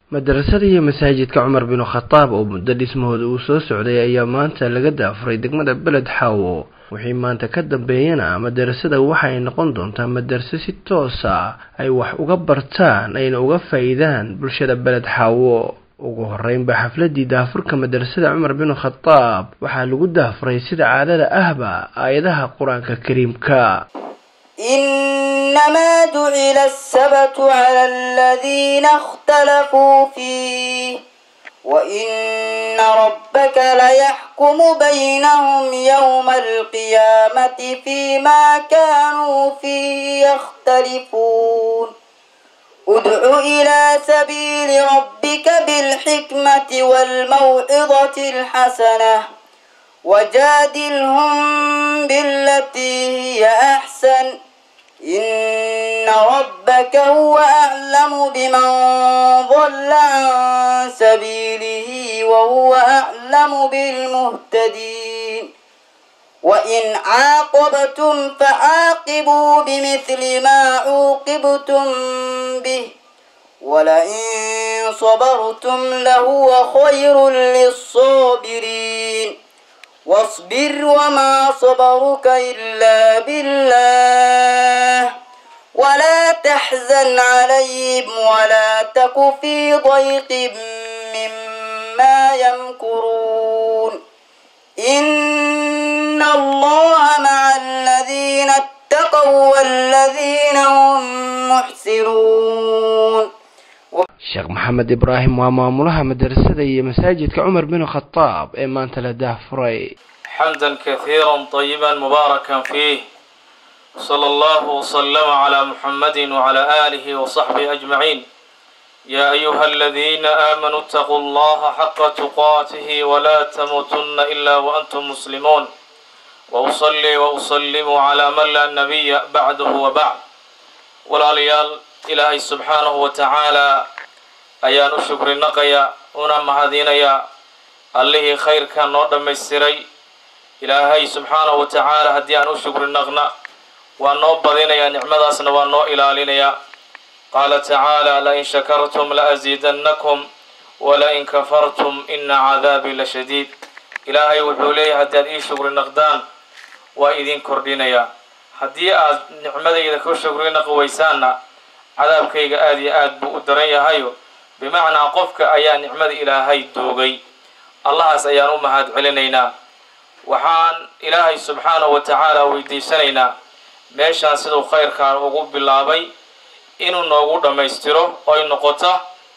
madarasada iyo masaajidka cumar binu khataab oo muddo dhismahooda uu soo socday ayaa maanta laga daafuray degmada beled xaawo wixii maanta ka dambeeyana madarasada waxaay noqon doontaa madarase si toosa ay wax uga bartaan ayna uga faa-iidaan bulshada beled xaawo ugu horeynba xafladii daafurka madarasada cumar binu khataab waxaa lagu daafuray sida caadada ahba aayadaha qur-aanka kariimka إنما جعل السبت على الذين اختلفوا فيه وإن ربك ليحكم بينهم يوم القيامة فيما كانوا فيه يختلفون ادع إلى سبيل ربك بالحكمة والموعظة الحسنة وجادلهم بالتي هي أحسن إن ربك هو أعلم بمن ضل عن سبيله وهو أعلم بالمهتدين وإن عاقبتم فعاقبوا بمثل ما عوقبتم به ولئن صبرتم لهو خير للصابرين واصبر وما صبرك إلا بالله ولا تحزن عليهم ولا تك في ضيق مما يمكرون إن الله مع الذين اتقوا والذين هم محسنون sheekh maxamed ibraahim waa maamulaha madarasada iyo masaajidka cumar binu khataab ee maanta la daafuray حمدا كثيرا طيبا مباركا فيه صلى الله وسلم على محمد وعلى آله وصحبه أجمعين يا أيها الذين آمنوا اتقوا الله حق تقاته ولا تموتن إلا وأنتم مسلمون وأصلي وأسلم على من لا نبي بعده وبعد ولا ليال إلهي سبحانه وتعالى أيان شكر نقيا ونما هذينيا اللي خير كان نور ميسري ilaahay subxaanahu wa tacaala haddii aan u shukri naqna waa noo badinayaa nicmadaasna waa noo ilaalinayaa qaala tacaala lain shakartum laaziidannakum walain kafartum ina cadaabii la shadiid ilaahay wuxuu leeyahay haddii aad ii shukri naqdaan waa idin kordhinayaa haddii aad nicmadayda ku shukri naqi weysaanna cadaabkayga aada iyo aad buu u daran yahayo bimacnaa qofka ayaa nicmada ilaahay doogay allahaas ayaan u mahad celinaynaa waxaan ilaahay subxaanahu wa tacaala weydiisanaynaa meeshaan siduu khayrkaan ugu bilaabay inuu noogu dhammaystiro oo ay noqoto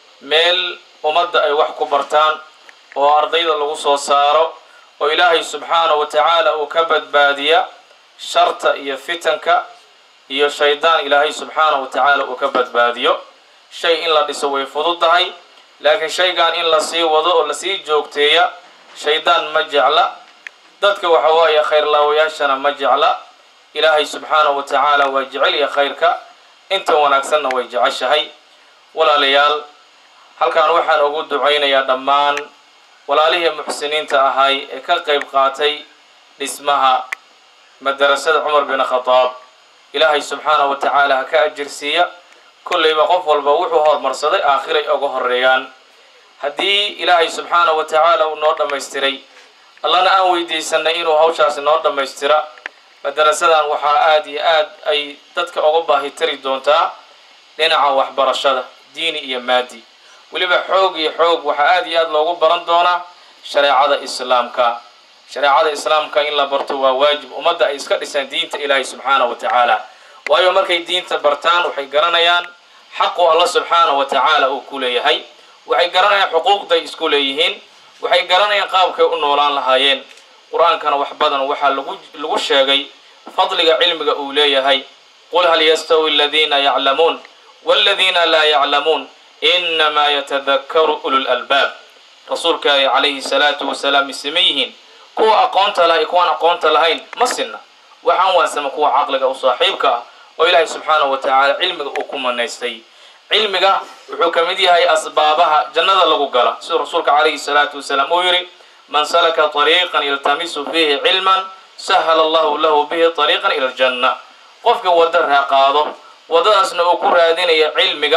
meel ummadda ay wax ku bartaan oo ardayda lagu soo saaro oo ilaahay subxaanahu wa tacaala uu ka badbaadiya sharta iyo fitanka iyo shaydaan ilaahay subxaanahu wa tacaala uu ka badbaadiyo shay in la dhiso way fududahay laakiin shaygan in lasii wado oo lasii joogteeya shaydaan ma jecla dadka waxa waaye khayrlaawayaashana ma jecla ilaahay subxaanahu wa tacaala waa jecelya khayrka inta wanaagsanna way jeceshahay walaalayaal halkaan waxaan ugu ducaynayaa dhammaan walaalihii muxsiniinta ahay ee ka qayb qaatay dhismaha madarasada cumar bin khadaab ilaahay subxaanahu wa tacaala ha ka ajirsiiya kollayba qof walba wuxuu horumarsaday aakhiray uga horeeyaan haddii ilaahay subxaanahu wa tacaala uu noo dhammaystiray allana aan weydiisanay inuu hawshaasi noo dhammaystira madarasadan waxaa aada iyo aad ay dadka uga baahi tari doontaa dhinaca waxbarashada diini iyo maadi weliba xoog iyo xoog waxaa aada iyo aad loogu baran doonaa shareecada islaamka shareecada islaamka in la barto waa waajib ummadda ay iska dhisaan diinta ilaahay subxaanahu wa tacaala waayo markay diinta bartaan waxay garanayaan xaqu alla subxaanahu wa tacaala uu ku leeyahay waxay garanayaan xuquuqday isku leeyihiin waxay garanayaan qaabkay u noolaan lahaayeen qur-aankana wax badan waxaa lagu lagu sheegay fadliga cilmiga uu leeyahay qul hal yastawi aladiina yaclamuun waladiina laa yaclamuun inamaa yatadakaru ulul albaab rasuulka calayhi salaatu wasalaam isama yihiin kuwa aqoonta lahay kuwaan aqoonta lahayn ma sinna waxaan waansama kuwa caqliga u saaxiibka ah oo ilaahay subxaanahu wa tacaala cilmiga uu ku manaystay cilmiga wuxuu ka mid yahay asbaabaha jannada lagu gala siduu rasuulka calayhi salaatu wasalaam uu yidhi man salaka طariiqan yaltamisu fiihi cilman sahala allahu lahu bihi طariiqan ila aljanna qofka wadda raaqaado waddadaasna uu ku raadinaya cilmiga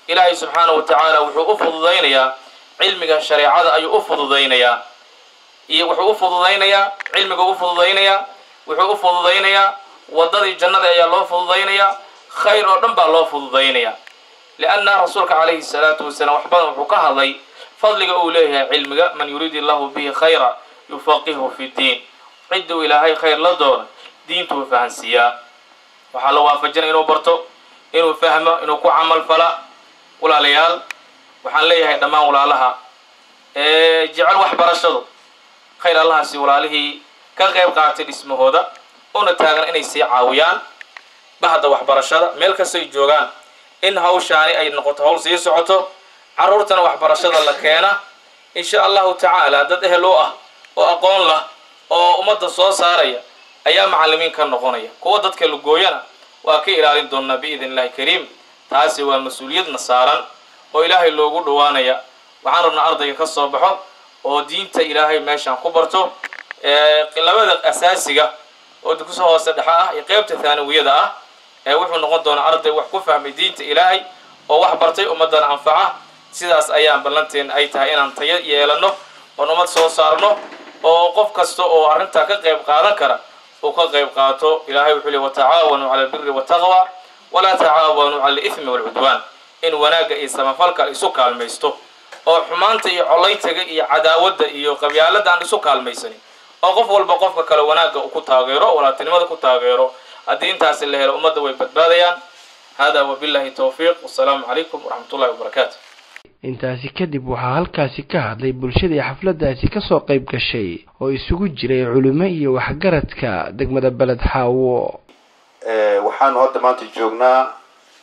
ilaahay subxaanahu wa tacaala wuxuu u fududaynayaa cilmiga shareecada ayuu u fududaynayaa iyo wuxuu u fududaynayaa cilmiga u fududaynayaa wuxuu u fududaynayaa waddadii jannada ayaa loo fududaynayaa khayr oo dhan baa loo fududaynayaa lianna rasuulka calayhi salaatu wasalaam wax badan wuxuu ka hadlay fadliga uu leeyahay cilmiga man yuriid illahu bihi khayra yufaqihu fi ddiin cidduu ilaahay khayr la doono diintuu fahansiiyaa waxaa la waafajinaya inuu barto inuu fahmo inuu ku camal fala walaalayaal waxaan leeyahay dhammaan walaalaha jecel waxbarashadu khayr allahaasi walaalihii ka qayb qaatay dhismahooda una taagan inay sii caawiyaan bahda waxbarashada meel kastay joogaan in hawshaani ay noqoto hawl sii socoto carruurtana waxbarashada la keena insha allahu tacaala dad ehel u ah oo aqoon lah oo ummadda soo saaraya ayaa macallimiin ka noqonaya kuwa dadka lugooyana waa ka ilaalin doonaa biidn illahi kariim taasi waa mas-uuliyadna saaran oo ilaahay loogu dhowaanaya waxaan rabnaa ardayga ka soo baxo oo diinta ilaahay meeshaan ku barto labada asaasiga oo dugso hoose dhexe ah iyo qeybta thaanawiyada ah ee wuxuu noqon doonaa arday wax ku fahmay diinta ilaahay oo wax bartay ummaddana anfaca sidaas ayaan ballanteena ay tahay inaan tayo yeelano oon ummad soo saarno oo qof kasta oo arrintaa ka qayb qaadan kara uu ka qayb qaato ilaahay wuxuu leey watacaawanuu cala albiri wataqwa walaa tacaawanuu cala alithmi waalcudwaan in wanaagga iyo samafalka isu kaalmaysto oo xumaanta iyo collaytaga iyo cadaawadda iyo qabyaalada aan isu kaalmaysanin oo qof walba qofka kale wanaagga uu ku taageero walaatinimada ku taageero haddii intaasi la helo ummadda way badbaadayaan hada wabillahi towfiiq wasalaamu calaykum waraxmat ullahi wabarakaatu intaasi kadib waxaa halkaasi ka hadlay bulshadii xafladdaasi kasoo qayb gashay oo isugu jiray culimo iyo waxgaradka degmada beled xaawo waxaanu hadda maanta joognaa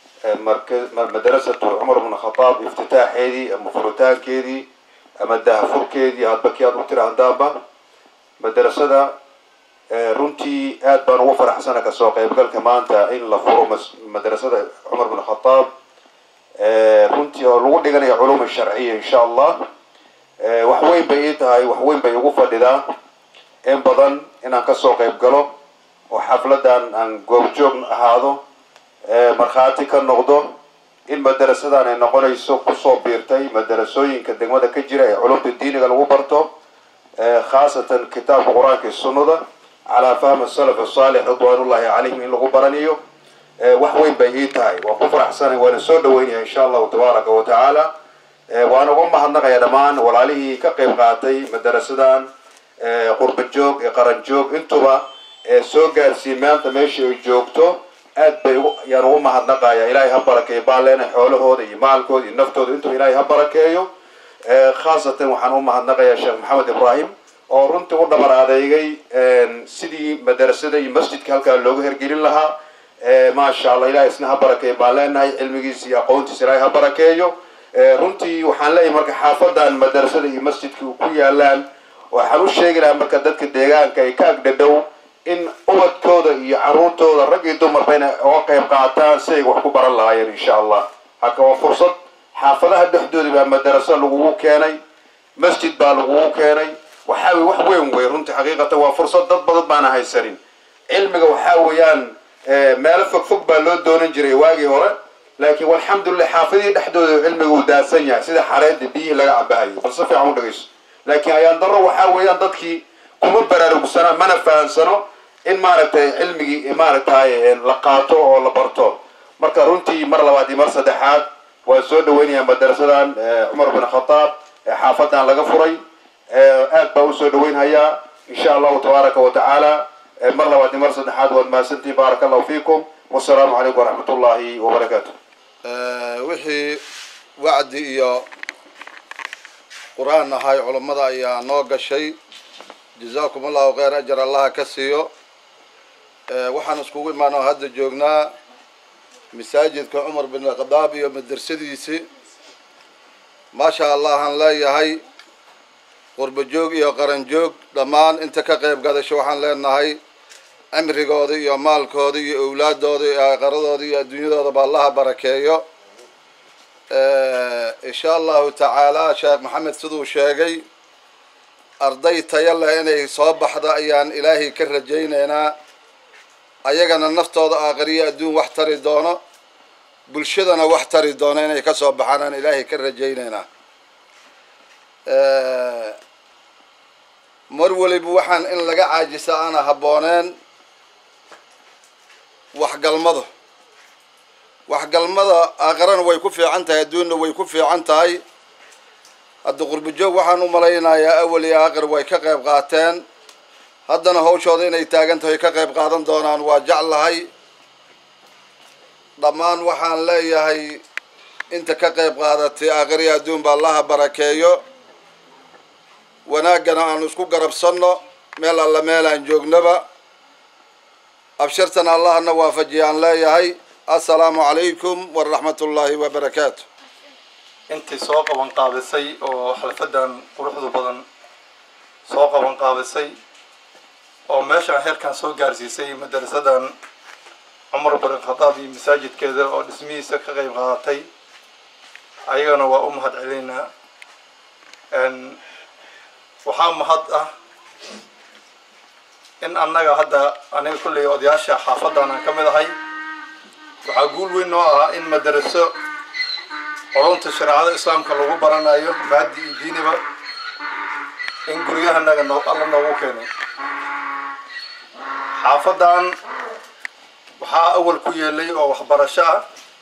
madarasatu cumar bn khadaab iftitaaxeedii ama furitaankeedii ama dahafurkeedii hadba kii aad u tira haddaanba madarasada runtii aad baan ugu faraxsana kasoo qaybgalka maanta in la furo madarasada cumar bn khadaab runtii oo lagu dhiganayo culum sharciya insha allah wax weyn bay ii tahay wax weyn bay igu fadhidaa in badan inaan kasoo qayb galo oo xafladan aan goobjoog ahaado markhaati ka noqdo in madarasadan ay noqonayso kusoo biirtay madarasooyinka degmada ka jira ee culumta diiniga lagu barto khaasatan kitaabka qur-aanka iyo sunnada calaa fahmi salaf asaalix ridwaanullahi calayhim in lagu baranayo wax weyn bay ii tahay waan ku faraxsanay waana soo dhaweynaya insha allahu tabaaraka wa tacaala waan uga mahadnaqaya dhammaan walaalihii ka qayb qaatay madarasadan qurba joog ee qaran joog intuba soo gaarsiiyey maanta meesha ay joogto aad bay yaan ugu mahadnaqaya ilaahay ha barakeeyo baaleena xoolahooda iyo maalkooda iyo naftooda intuba ilaahay ha barakeeyo khaasatan waxaan u mahadnaqayaa sheekh maxamed ibraahim oo runtii u dhabar adeegay sidii madarasada iyo masjidka halkaa loogu hergelin lahaa maasha allah ilahay isna ha barakeeyo baan leenahay cilmigiisa iyo aqoontiisa ilahay ha barakeeyo runtii waxaan leeyahay marka xaafadan madarasada iyo masjidka ku yaalaan waxaan u sheegi lahaa marka dadka deegaanka ay ka agdhadhow in ubadkooda iyo caruurtooda rag iyo dumarba inay oga qayb qaataan si ay wax ku baran lahaayeen insha allah haka waa fursad xaafadaha dhexdooda baa madaraso lagugu keenay masjid baa lagugu keenay waxaa wey wax weyn wey runtii xaqiiqatan waa fursad dad badan baana haysanin cilmiga waxaa weeyaan meelo fog fog baa loo doonan jiray waagii hore laakiin walxamdulilah xaafadihii dhexdooda cilmiga uu daadsan yahay sida xareedda biyihii laga cabahayo bal si fiican u dhagayso laakiin ayaan darro waxaa weeyaan dadkii kuma baraarugsana mana fahansano in maaragtay cilmigii maaragtay la qaato oo la barto marka runtii mar labaad iyo mar saddexaad waan soo dhaweynayaa madarasadan cumar bin khataab ee xaafadan laga furay aad baa usoo dhaweynhayaa insha allahu tabaaraka wa tacaala mar labaad iyo mar saddexaad waad mahadsantihin baaraka allahu fiikum wasalaamu calaykum waraxmat ullahi wabarakaatu wixii wacdi iyo qur-aan ahay culammada ayaa noo gashay jazaakum allahu khayr ajar allaha ka siiyo waxaan iskugu imaanoo hadda joognaa masaajidka cumar bin khadaab iyo madrasadiisii maasha allahaan leeyahay qurba joog iyo qaran joog dhammaan inta ka qayb gadasho waxaan leenahay cimrigooda iyo maalkooda iyo owlaadooda iyo aqaradooda iyo adduunyadoodaba allaha barakeeyo insha allahu tacaala sheekh maxamed siduu sheegay arday taya leh inay soo baxda ayaan ilaahay ka rajaynaynaa ayagana naftooda aakhiriyo adduun wax tari doono bulshadana wax tari doona inay ka soo baxaan aan ilaahay ka rajaynaynaa mar waliba waxaan in laga caajisa aana habbooneen waxgalmada waxgalmada aakarana way ku fiican tahay adduunna way ku fiican tahay hadda qurbajoog waxaan u malaynayaa awal iyo aakhir way ka qayb qaateen haddana hawshooda inay taagan tahay ka qayb qaadan doonaan waa jeclahay dhammaan waxaan leeyahay inta ka qayb qaadatay aakhiriya adduunba allaha barakeeyo wanaaggana aan isku garabsanno meel alla meel aan joognaba abshirtana allahna waafajiya aan leeyahay assalaamu calaykum waraxmat ullaahi wabarakaatu intii soo qaban qaabisay oo xalfadan quruxda badan soo qaban qaabisay oo meeshaan heerkan soo gaarsiisay madarasadan cumar barin khadaab iyo masaajidkeeda oo dhismihiisa ka qayb qaadatay ayagana waa u mahad celiynaa waxaa mahad ah in annaga hadda aniga kulley odayaasha xaafadan aan ka mid ahay waxaa guul weyn noo ahaa in madaraso culunta shareecada islaamka lagu baranayo maadi iyo diiniba in guryahanaga no alla noogu keenay xaafadan waxaa awal ku yeelay oo waxbarasho ah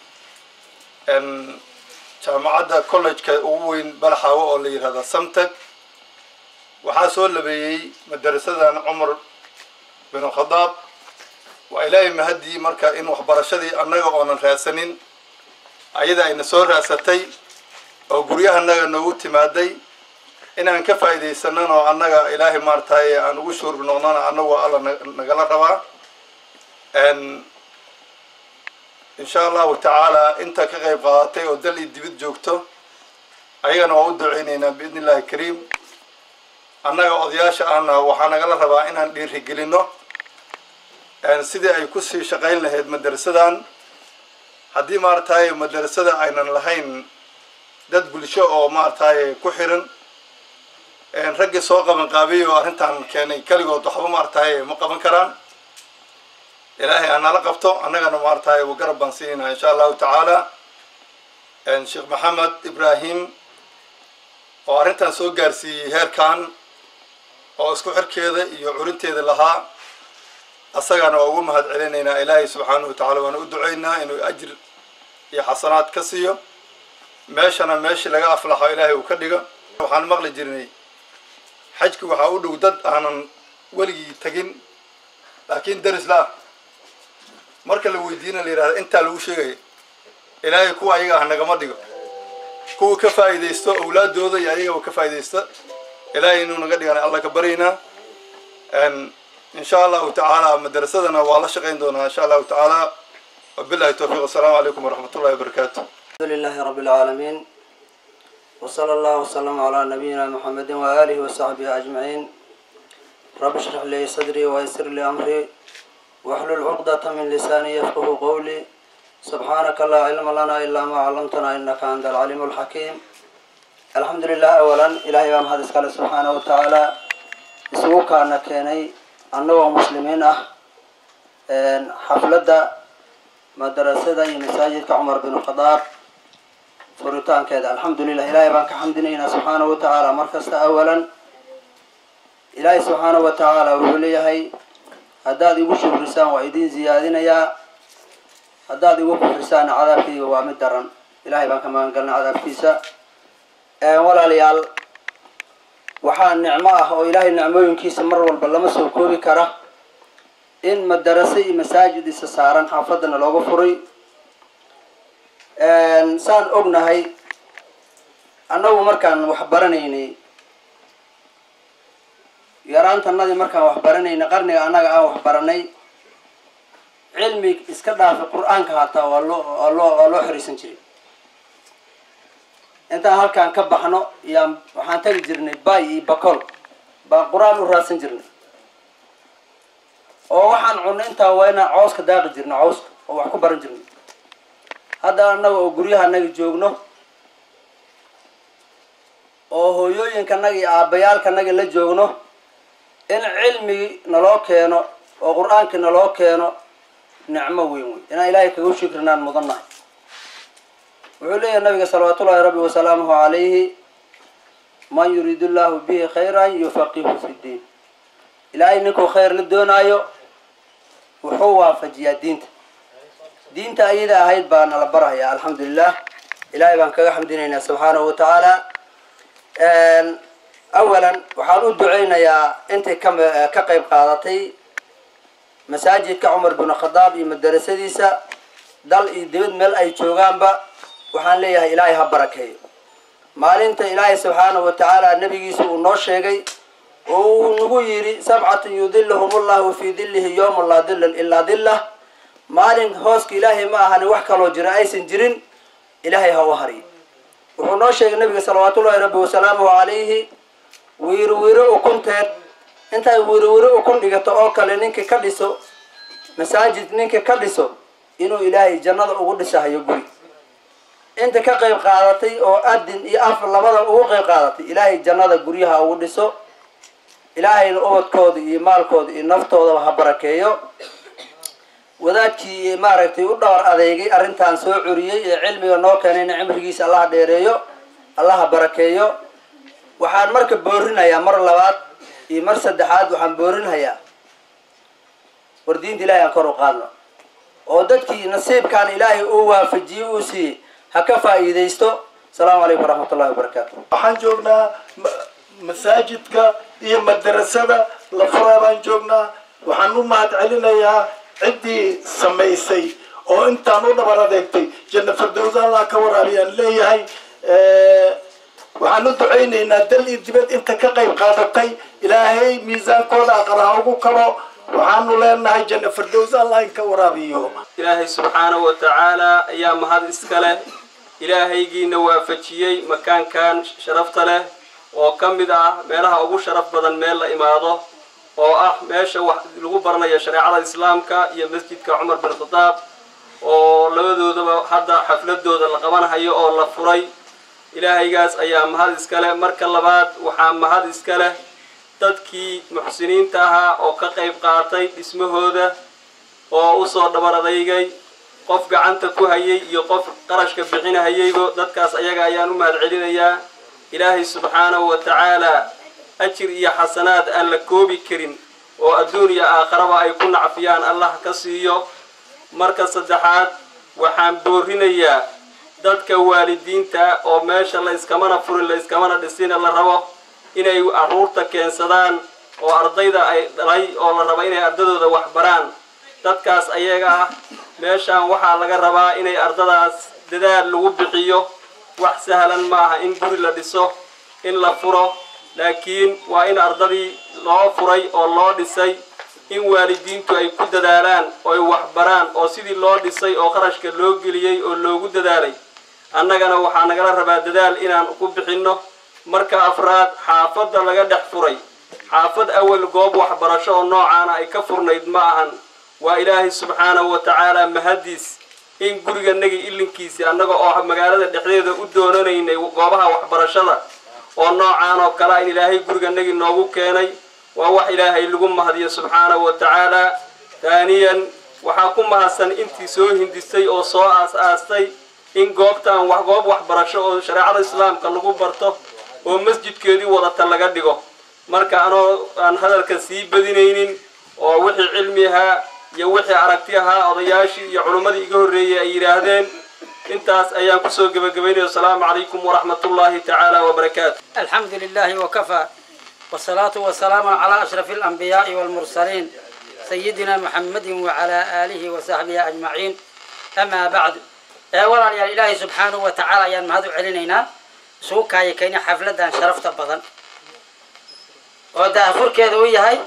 jaamacadda college-ka ugu weyn balaxaawo oo la yihahda samteg waxaa soo labeeyey madarasadan cumar bin khadaab waa ilaahay mahadii marka in waxbarashadii annaga oonan raadsanin ayada ayna soo raadsatay oo guryahanaga noogu timaaday inaan ka faa'iidaysanan oo annaga ilaahay maarataye aan ugu shuurbi noqnona annagu alla nagala rabaa insha allahu tacaala inta ka qayb qaadatay oo dal iyo dibid joogto ayagana waa u duceyneynaa biidni illahi kariim annaga odayaasha ahna waxaa nagala rabaa inaan dhiirigelino sidii ay kusii shaqayn lahayd madarasadan haddii maarataye madarasada aynan lahayn dad bulsho oo maarataye ku xiran raggii soo qaban qaabiyay oo arrintan keenay keligood waxba maarataye ma qaban karaan ilaahay anala qabto annagana maarataye garab baan siinayna insha allahu tacaala sheekh maxamed ibrahim oo arrintan soo gaarsiiyey heerkan oo isku xirkeeda iyo curinteeda lahaa asagana waa ugu mahad celinaynaa ilaahay subxaanahu watacala waana u duceynaa inuu ajir iyo xasanaad ka siiyo meeshana meeshii laga aflaxo ilaahay uu ka dhigo waxaan maqli jirnay xajki waxaa u dhow dad aanan weligii tegin laakiin daris la ah marka la weydiina la yihahda intaa lagu sheegaya ilaahay kuwa ayaga ah nagama dhigo kuwa ka faa'iidaysto awlaadooda iyo ayagaba ka faa'iidaysta ilaahay inuu naga dhigana alla ka baryaynaa insha allahu tacaala madarasadana waa la shaqayn doonaa insha allahu tacaala wabillahi towfiiq assalaamu calaykum waraxmat ullahi wabarakaatu الحمد لله رب العالمين وصلى الله وسلم على نبينا محمد وآله وصحبه أجمعين رب اشرح لي صدري ويسر لي أمري واحلل عقدة من لساني يفقه قولي سبحانك لا علم لنا إلا ما علمتنا إنك أنت العليم الحكيم الحمد لله أولا إلهي بام هذا سكال سبحانه وتعالى isugu kaana keenay annagoo muslimiin ah xafladda madarasada iyo masaajidka cumar bin khadaab furitaankeeda alxamdulilah ilaahay baan ka xamdinaynaa subxaanahu wa tacaala mar kasta awalan ilaahay subxaanahu wa tacaala wuxuu leeyahay haddaad igu shukrisaan waa idin ziyaadinayaa haddaad igu kufrisaan cadaabkayga waa mid daran ilahay baan ka magangalnay cadaabkiisa walaalayaal waxaa nicmo ah oo ilaahay nicmooyinkiisa mar walba lama soo koobi kara in madarase iyo masaajid isa saaran xaafadana looga furay saan ognahay annagu markaan wax baranaynay yaraantanadii markaan wax baranaynay qarniga annaga aan wax baranay cilmi iska dhaafay qur-aanka hataa waa loo waa loo waa loo xiriisan jiray intaan halkaan ka baxno yaan waxaan tagi jirnay bay iyo bacol baan qur-aan u raadsan jirnay oo waxaan cunnay intaa waa inaan cawska daaqi jirno cawska oo wax ku baran jirnay hadda annaga oo guryaha anaga joogno oo hooyooyinkanaga iyo aabbayaalkanaga la joogno in cilmigi naloo keeno oo qur-aankii naloo keeno nicmo weyn wey inaan ilaahay kaga shukrinaan mudannahay wuxuu leeyahay nabiga salawaatullahi rabbi wasalaamuhu calayhi man yuriidu llahu bihi khayran yufaqihu fi ddiin ilaahay ninkuu khayr la doonaayo wuxuu waafajiyaa diinta diinta ayada ahayd baa nala barhaya alxamdulilah ilaahay baan kaga xamdinaynaa subxaanahu watacaala awalan waxaan u duceynayaa intay ka ka qayb qaadatay masaajidka cumar bin khadaab iyo madarasadiisa dal iyo dibad meel ay joogaanba waxaan leeyahay ilaahay ha barakeeyo maalinta ilaahay subxaanahu watacaala nabigiisa uu noo sheegay oo uu nagu yidhi sabcatun yudiluhum llahu fii dilihi yowma laa dilan ilaa dilah maalin hooska ilaahay ma ahani wax kaloo jira aysan jirin ilaahay ha u hariyo wuxuu noo sheegay nabiga salawaatullahi rabbi wasalaamuhu calayhi wiiro wiiro ukunteed intay wiiro wiiro ukun dhigato oo kale ninka ka dhiso masaajid ninka ka dhiso inuu ilaahay jannada ugu dhisahayo guri inta ka qayb qaadatay oo adin iyo af labada ugu qayb qaadatay ilaahay jannada guryaha ugu dhiso ilaahayna ubadkooda iyo maalkooda iyo naftoodaba ha barakeeyo wadaadkii maaragtay u dhowr adeegay arrintan soo curiyey ee cilmiga noo keenayna cimrigiisa allaha dheereeyo allaha barakeeyo waxaan marka boorinayaa mar labaad iyo mar saddexaad waxaan boorinayaa war diinta ilahay aan kor u qaadno oo dadkii nasiibkaan ilaahay uu waafajiyey uu siiyey ha ka faa'iidaysto asalaamu calaykum waraxmat ullahi wabarakaatu waxaan joognaa masaajidka iyo madarasada lafuraa baan joognaa waxaan u mahad celinayaa ciddii samaysay oo intaan u dhabar adeegtay janna firdowsa allah ka waraabiyaan leeyahay waxaan u ducaynaynaa dal iyo dibad inta ka qayb qaadatay ilaahay miisaankooda aqraha ugu kabo waxaanu leenahay janna firdows allah in ka waraabiyo ilaahay subxaanahu wa tacaala ayaa mahad iska leh ilaahaygiina waafajiyey makaankan sharafta leh oo ka mid ah meelaha ugu sharaf badan meel la imaado oo ah meesha wax lagu baranayo shareecada islaamka iyo masjidka cumar bin khadaab oo labadoodaba hadda xafladooda la qabanhayo oo la furay ilaahaygaas ayaa mahad iska leh marka labaad waxaa mahad iska leh dadkii muxsiniinta ahaa oo ka qayb qaatay dhismahooda oo usoo dhabar adeygay qof gacanta ku hayay iyo qof qarashka bixinahayaybo dadkaas ayaga ayaan u mahad celinayaa ilaahay subxaanahu wa tacaala ajir iyo xasanaad aan la koobi karin oo adduun iyo aakharaba ay ku nacfiyaan allah ka siiyo marka saddexaad waxaan boorinayaa dadka waalidiinta oo meesha la iskamana furin la iskamana dhisina la rabo inay carruurta keensadaan oo ardayda ay dhalay oo la rabo inay ardadooda wax baraan dadkaas ayaga ah meeshaan waxaa laga rabaa inay ardadaas dadaal lagu bixiyo wax sahlan maaha in guri la dhiso in la furo laakiin waa in ardadii loo furay oo loo dhisay in waalidiintu ay ku dadaalaan oo ay waxbaraan oo sidii loo dhisay oo qarashka loo geliyey oo loogu dadaalay annagana waxaa nagala rabaa dadaal inaan ku bixinno marka afraad xaafadda laga dhex furay xaafad awal goob waxbarasho oo noocaana ay ka furnayd ma ahan waa ilaahay subxaanahu wa tacaala mahadiis in guriganagii ilinkiisii annaga oo magaalada dhexdeeda u doonanaynay goobaha waxbarashada oo noocaan oo kalea in ilaahay guriganagii noogu keenay waa wax ilaahay lagu mahadiyo subxaanahu wa tacaala taaniyan waxaa ku mahadsan intii soo hindisay oo soo aas-aastay in goobtaan wax goob waxbarasho oo shareecada islaamka lagu barto oo masjidkeedii wadata laga dhigo marka anoo aan hadalka sii badinaynin oo wixii cilmi ahaa iyo wixii aragti ahaa odayaashii iyo culimmadii iga horreeyey ay yidhaahdeen intaas ayaan kusoo gebagabaynaya asalaamu calaykum waraxmat ullaahi tacaala wabarakaatu الحمد لله وكفى والصلاة والسلام على أشرف الأنبياء والمرسلين سيدنا محمد وعلى آله وصحبه أجمعين أما بعد أولا يا إلهي سبحانه وتعالى يا مهدو علينا سوكا يكيني حفلة شرفت بدن ودا فرك ويا هاي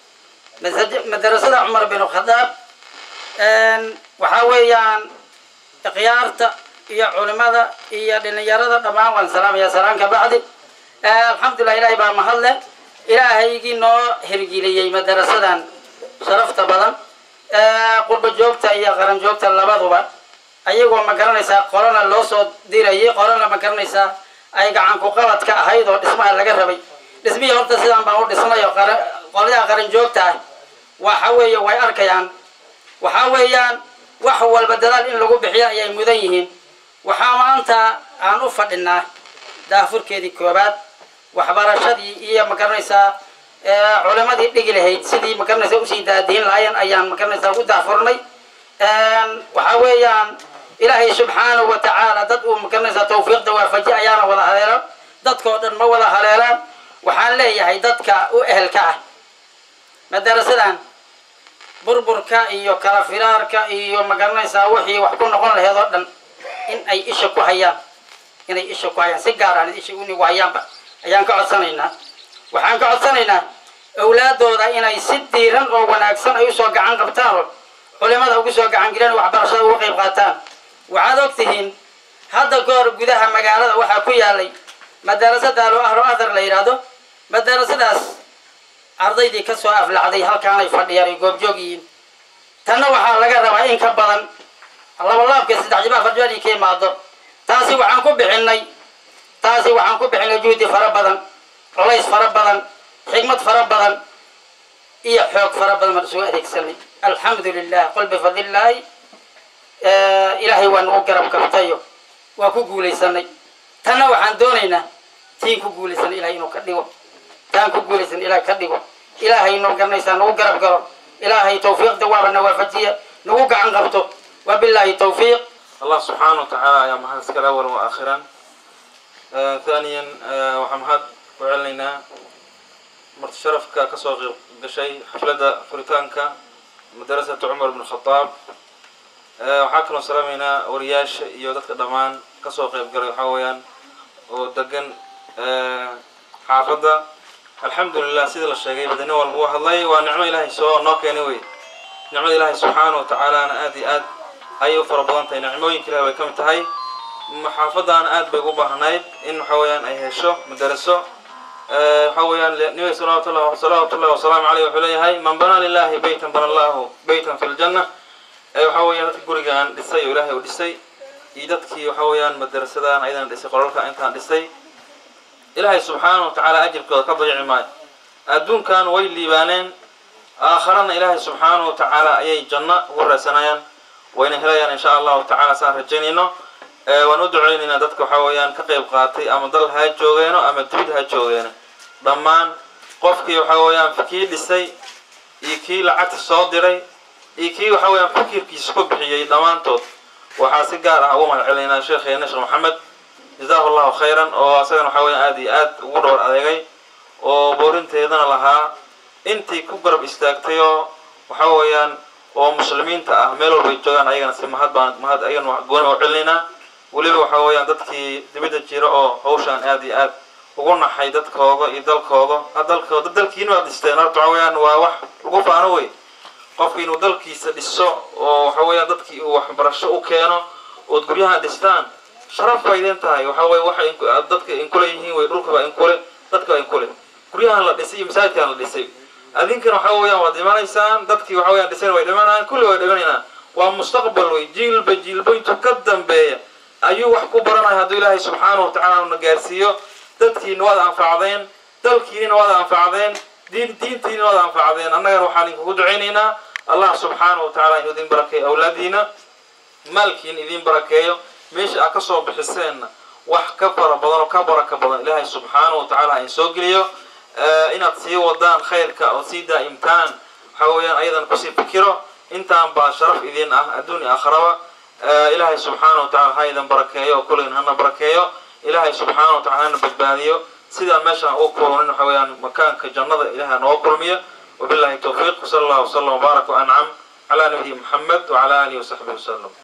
مدرسة عمر بن الخطاب أن وحاويان ikhyaarta iyo culimada iyo dhalinyarada dhammaan waan salaamaya salaamka bacdi alxamdulilah ilahay baa mahadle ilaahaygii noo hirgeliyey madarasadan sharafta badan qurba joogta iyo qaran joogta labaduba ayagoo ma garanaysaa qolana loo soo dirayay qolana ma garanaysaa ay gacan ku qabad ka ahayd oo dhismaha laga rabay dhismihii horta sidaan baan u dhisnay oo qolyaha qaran joogta ah waxa weeye way arkayaan waxa weeyaan wax walba dadaal in lagu bixiyo ayay mudan yihiin waxaa maanta aan u fadhinaa daafurkeedii koobaad waxbarashadii iyo magaranaysaa culimadii dhigi lahayd sidii magaranaysaa usii daadiin lahaayeen ayaan magaranaysaa ugu daafurnay waxaa weeyaan ilaahay subxaanahu wa tacaala dad uu magaranaysaa tawfiiqda waafaji ayaana wada haleelan dadkao dhan ma wada haleelaan waxaan leeyahay dadka u ehelka ah madarasadan burburka iyo kala firaarka iyo magaranaysaa wixii wax ku noqon laheed oo dhan in ay isha ku hayaan inay isha ku hayaan si gaaraan isha unigu hayaanba ayaan ka codsanaynaa waxaan ka codsanaynaa awlaadooda inay si diiran oo wanaagsan ay usoo gacan qabtaan oo culimada ugu soo gacan gelin waxbarashada uga qayb qaataan waxaad og tihiin hadda goor gudaha magaalada waxaa ku yaalay madarasada alo ahlo athar la yidhaahdo madarasadaas ardaydii kasoo aflacday halkaanay fadhiyaan ay goobjoog yihiin tanna waxaa laga rabaa in ka badan labalaabka saddex jibaa farjani ka imaado taasi waxaan ku bixinay taasi waxaan ku bixinay juhdi fara badan colays fara badan xigmad fara badan iyo xoog fara badan baan isugu adeegsanay alxamdu lilah qul bifadlillaahi ilaahay waa nagu garab kabtayo waa ku guulaysanay tanna waxaan doonaynaa tiin ku guulaysanay ilahay inuu ka dhigo taan ku guulaysan ilahay ka dhigo ilaahay noo garanaysaa nagu garab galo ilaahay tawfiiqda waaba na waafajiya nagu gacan qabto wabilaahi tawfiiq الله سبحانه وتعالى يا محمد سكال أولا وآخرا آه ثانيا آه وحمد وعلينا مرت شرفك كسوق قشي حفلة فريتانكا مدرسة عمر بن الخطاب آه وحاكنا سلامينا ورياش يودتك دمان كسوق يبقى حويان ودقن آه حافظة الحمد لله سيد الله الشيخ بدنا والبوح الله ونعمة إلهي سواء نوك anyway نعمة إلهي سبحانه وتعالى أنا آدي آد ayay u fara badan tahay nicmooyinka ilahi way ka mid tahay maxaafadan aad bay ugu baahnayd in waxa weeyaan ay hesho madaraso waxa weeyaan nabiga salawatullah salawatullahi wasalaamu caleyh wuxuu leeyahay man banaa lilahi beytan bana allahu beytan fi ljanna waxa weeyaan dadka gurigaan dhisay oo ilaahay u dhisay iyo dadkii waxa weeyaan madarasadan ayadana dhisay qolalka intaan dhisay ilaahay subxaanahu watacaala ajirkooda ka dayici maayo adduunkan way liibaaneen aakharana ilaahay subxaanahu watacaala ayay janno ugu raysanayaan wayna helayaan insha allahu tacala saan rajaynayno waan u duceynaynaa dadka waxa weeyaan ka qayb qaatay ama dal ha joogeeno ama dibid ha joogeeno dhammaan qofkii waxa weeyaan kii dhisay iyo kii lacagta soo diray iyo kii waxa weeyaan fikirkiisa ku bixiyey dhammaantood waxaa si gaar ah ugu mahad celinaynaa sheekheena sheekh maxamed jazaahu allahu khayran oo asagana waxa weeyaan aad iyo aad ugu dhowr adeegay oo boorinteedana lahaa intii ku garab istaagtay oo waxa weeyaan oo muslimiinta ah meel walbay joogaan ayagana si mahad baan mahad ayagana gooni oo celinaynaa weliba waxa weeyaan dadkii dibadda jira oo hawshaan aad iyo aad ugu naxay dadkooda iyo dalkooda ha dalkooda dalkiina waad dhisteen horta waxa weeyaan waa wax lagu faano wey qofki inuu dalkiisa dhiso oo waxa weeyaan dadkii uu waxbarasho u keeno ood guryahan dhistaan sharaf bay idin tahay waxa weye waxa dadka inkule yihiin wey dhulka baa inkule dadka baa inkule guryahan la dhisay iyo masaajidkan la dhisay adinkana waxa weeyaan waad dhimanaysaan dadkii waxa weeyaan dhisayna way dhimanayaan kulli way dhimanaynaan waa mustaqbal wey jiilba jiilba intuu ka dambeeya ayuu wax ku baranaya hadduu ilaahay subxaanahu watacaala na gaarsiiyo dadkiina waad anfacdeen dalkiina waad anfacdeen diin diintiina waad anfacdeen annagana waxaan idinkugu ducaynaynaa allah subxaanahu watacaala inuu idin barakeeyo awlaadiina maalkiina idin barakeeyo meesha aad kasoo bixiseenna wax ka fara badan oo ka baraka badan ilaahay subxaanahu watacaala in soo geliyo inaad sii wadaan khayrka oo sii daa'imtaan waxa weeyaan ayadan kusii fikiro intaan baa sharaf idin ah adduun iyo aakhiraba ilaahay subxaana wa tacala ha idan barakeeyo oo kulligan hana barakeeyo ilaahay subxaana wa tacala hana badbaadiyo sidaan meeshaan ugu kulmin waxa weeyaan makaanka jannada ilahay nooga kulmiyo wabillahi towfiiq wsala allah wslam wbaarak wancam calaa nabiyi muxamed wcala alihi wasaxbihi wasalam